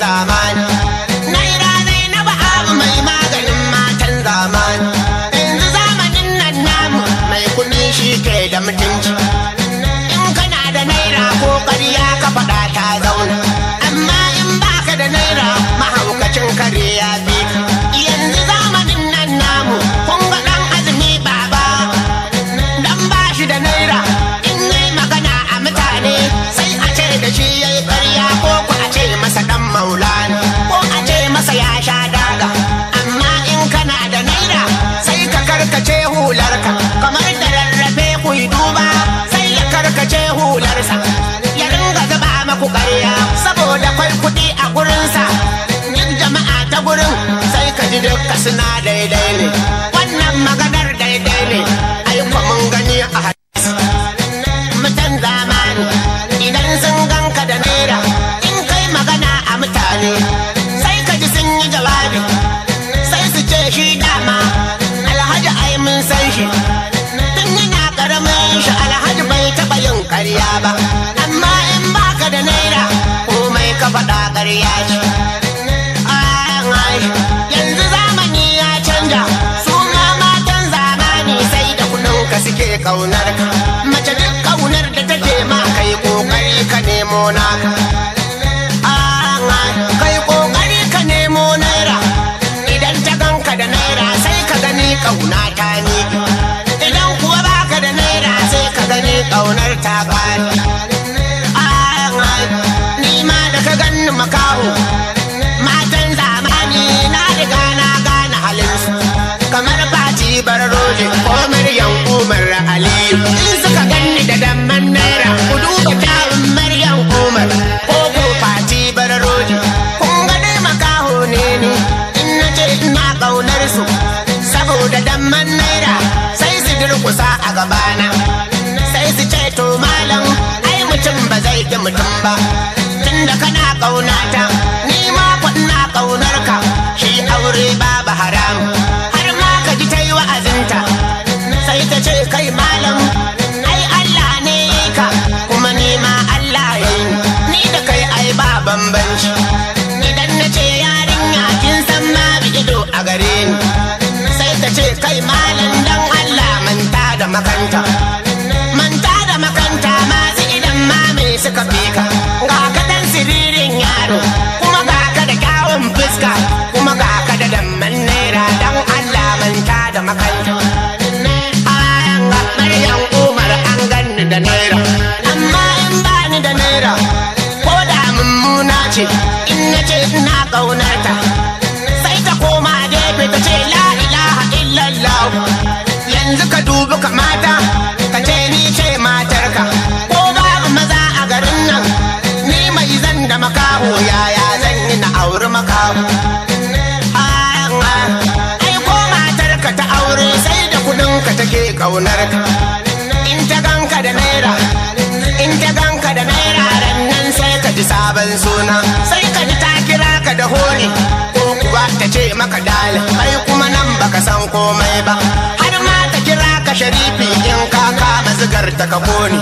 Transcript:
zamani naira zainabu abu mai maganin matan zamani yanzu zamanin nan namu mai kuɗi shi ke da mutunci in kana da naira ko ƙarya ka faɗa ta zauna amma in baka da naira mahaukacin kare ya bi ka. yanzu zamanin nan namu kun ga ɗan azumi baba dan ba shi da naira in yi magana a mutane sai a ce da shi ya yi ƙarya ko ku a ce masa ɗan maulana ko a ce masa ya sha daga amma in kana da naira sai ka karkace hularka kamar da rarrafe ku yi duba sai ya karkace hularsa ya ringa zuba maku ƙarya saboda kwai kuɗi a gurinsa duk jama'a ta gurin sai ka ji dukka suna daidai ne wannan maganar daidai ne aiko mun gani a hadisi mutan zamani idan sun ganka da naira in kai magana a mutane sai ka ji sun yi jawabi sai su ce shi dama alhaji ai mun san shi tun yana karamin shi alhaji bai taɓa yin ƙarya ba amma in baka da naira komai ka faɗa ƙarya ce Ai, yanzu zamani ya canja su ma matan zamani sai da kuɗinka suke ƙaunar ka mace duk ƙaunar da take ma kai ƙoƙari ka nemo naka Ai, kai ƙoƙari ka nemo naira idan ta ganka da naira sai ka gani ƙauna ta miƙe idan kuwa baka da naira sai ka gani ƙaunar ta ƙare Ai, ni ma da ka ganni makaho matan zamani na riga na gane halinsu kamar fati bararoje ko maryam umar aliyu in suka ganni da damman naira ku duba kyawun maryam umar ko ko fati bararoje kun ga dai makaho ne ni in na ce ina ƙaunar su saboda damman naira sai su durkusa a gabana sai su ce to malam ai mutum ba zai ki mutum ba tunda kana ƙaunata ni ma kwa ina ƙaunar ka shi aure babu haram har ma ka ji ta yi wa'azinta sai ta ce kai malam ai Allah ne ya yi ka kuma ni ma Allah ya yi ni da kai ai ba bambanci idan na ce yarinya kin san ma bi ido a gare ni sai ta ce kai malam dan Allah manta da makanta manta da makanta masu idan ma me suka fi ka ga ka dan siririn yaro kuma ga ka da kyawun fuska kuma ga ka da damman naira dan Allah manta da makanta Ayan ga Maryam Umar an ganni da naira amma in bani da naira ko da mummuna ce in na ce ina ƙaunarta sai ta koma gefe ta ce la ilaha illallah yanzu ka dubi kamata ka ce ni ce matarka ko babu maza a garin nan ni mai zan da makaho yaya zan yi na auri makaho ai ko matarka ta aure sai da kudinka take ƙaunarka in ta ganka da naira in ta ganka da naira ran nan sai ka ji sabon suna sai ka ji ta kira ka da honi ko kuwa ta ce maka dal kai kuma nan baka san komai ba har ma ta kira ka sharifi in ka kama zigar ta ka koni